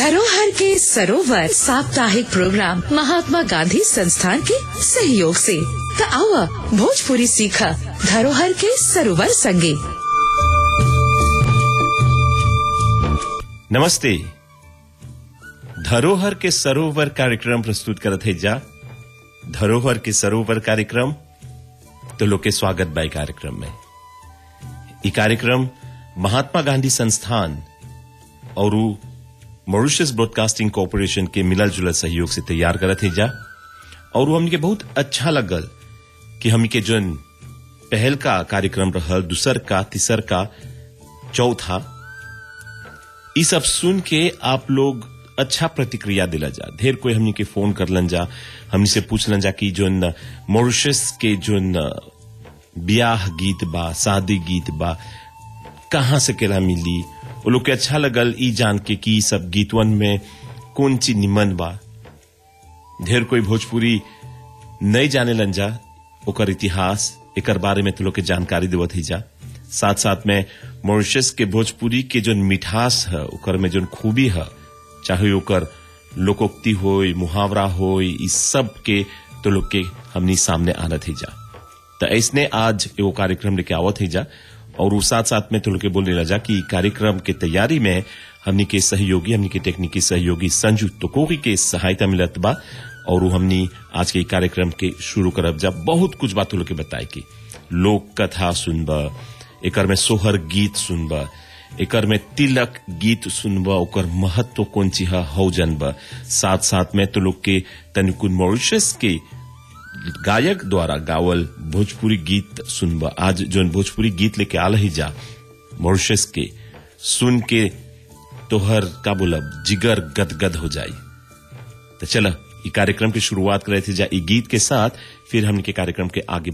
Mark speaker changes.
Speaker 1: धरोहर के सरोवर साप्ताहिक प्रोग्राम महात्मा गांधी संस्थान के सहयोग से त आवा भोजपुरी सीखा धरोहर के सरोवर संगे
Speaker 2: नमस्ते धरोहर के सरोवर कार्यक्रम प्रस्तुत करत है जा धरोहर के सरोवर कार्यक्रम तो लोग के स्वागत बाई कार्यक्रम में ई कार्यक्रम महात्मा गांधी संस्थान और मॉरिशस ब्रॉडकास्टिंग कॉरपोरेशन के मिलल जुलल सहयोग से तैयार करत है जा और वो हमके बहुत अच्छा लगल कि हमनी के जोन पहल का कार्यक्रम रहल दूसर का तीसर का चौथा ई सब सुन के आप लोग अच्छा प्रतिक्रिया दिला जा ढेर कोई हमनी के फोन करलन जा हमनी से पूछलन जा कि जोन मॉरिशस के जोन ब्याह गीत बा शादी गीत बा कहाँ से केला मिली वो लोग के अच्छा लगल ई जान के कि ई सब गीतवन में कौन चीज निमन बा ढेर कोई भोजपुरी नहीं जाने लन जा ओकर इतिहास एकर बारे में तो लोग के जानकारी देवत ही जा साथ साथ में मॉरिशस के भोजपुरी के जोन मिठास है ओकर में जोन खूबी है चाहे ओकर लोकोक्ति होय मुहावरा होय इस सब के तो लोग के हमनी सामने आनत ही जा तो ऐसने आज एगो कार्यक्रम लेके आवत ही जा और वो साथ साथ में तो लोग के बोलने लगा कि कार्यक्रम के तैयारी में हमनी के सहयोगी हमनी के टेक्निकी सहयोगी संजू टोकोगी के सहायता मिलत बा और वो हमनी आज के कार्यक्रम के शुरू करब जा बहुत कुछ बात लोग के बताए की लोक कथा सुनबा एकर में सोहर गीत सुनबा एकर में तिलक गीत सुनबा ओकर महत्व कौन चीज हौ जनबा साथ साथ में तो लोग के तनिकुन मॉरिशस के गायक द्वारा गावल भोजपुरी गीत सुनबा आज जोन भोजपुरी गीत लेके आल ही जा मॉरिशस के सुन के तोहर का बोलब जिगर गदगद हो जाई तो चला ई कार्यक्रम की शुरुआत करे थे जा ई गीत के साथ फिर हमने के कार्यक्रम के आगे